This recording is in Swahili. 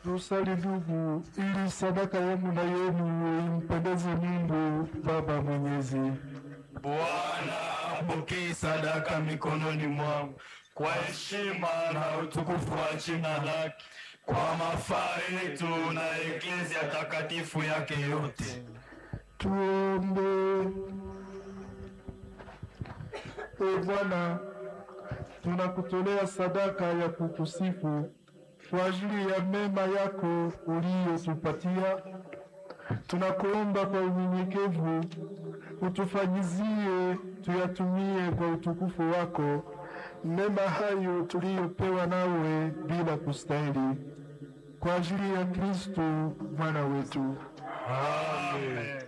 Tusali ndugu, ili sadaka yangu na yenu impendeze Mungu Baba Mwenyezi. Bwana apokee sadaka mikononi mwangu kwa heshima na utukufu wa jina lake, kwa mafaa yetu na eklezia takatifu yake yote. Tuombe. E Bwana, tunakutolea sadaka ya kukusifu kwa ajili ya mema yako uliyotupatia. Tunakuomba kwa unyenyekevu utufanyizie tuyatumie kwa utukufu wako mema hayo tuliyopewa nawe bila kustahili, kwa ajili ya Kristo Bwana wetu. Amen.